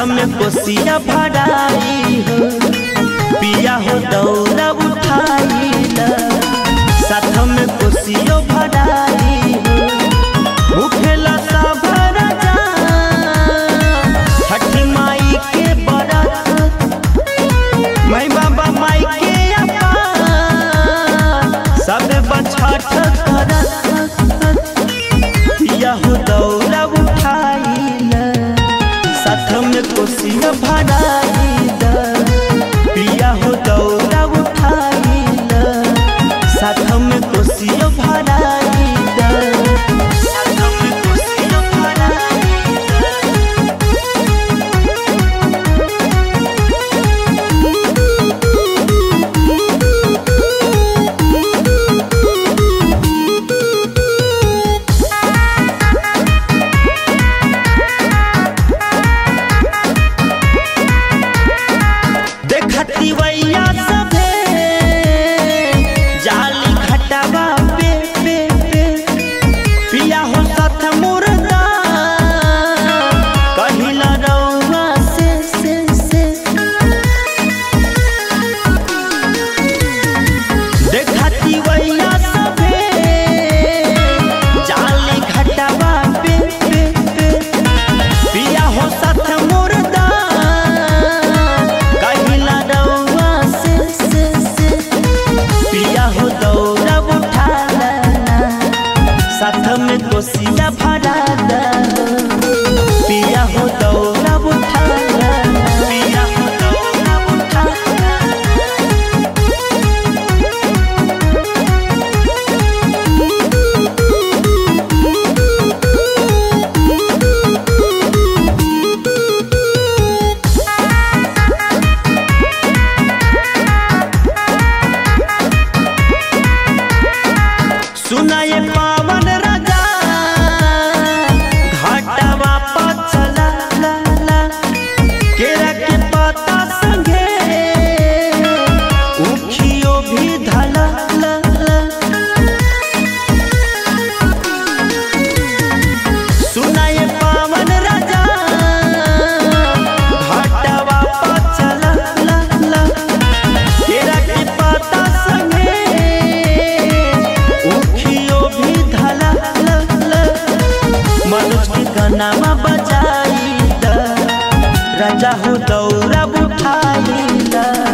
में कोसिया भराई हो पिया हो दौरा उठाई साथ में कोसियो भराई हो भूखेला साभर जा छठ माई के बरत मैं बाबा माई के अपा सब बछठ करत पिया हो दौरा उठाइल साथ में कोसिया भराइल पिया हो दौरा उठाइल साथ में कोसिया भराइल साथ में कोसिया भराइल देखती वैया सभे जाली खटावा पे पे पे पिया हो साथ मुर्दा कहिला रउआ से से से देखती वैया सभे जाली खटावा पे पे पे पिया हो साथ मुर्दा कहिला रउआ से से से पिया हो दौरा उठा लाना साथ में कोसिया भरा दा पिया हो दौरा उठा लाना पिया हो दौरा उठा लाना सुनाए पावन राजा घाटवा पर चला ला ला केरा के पत्ता संगे उखियो भी धला ला ला सुनाए पावन राजा घाटवा पर चला ला ला केरा के पत्ता संगे उखियो भी धला ला ला मनोज के गानामा बजाई दा राजा हो दौरा उठाई दा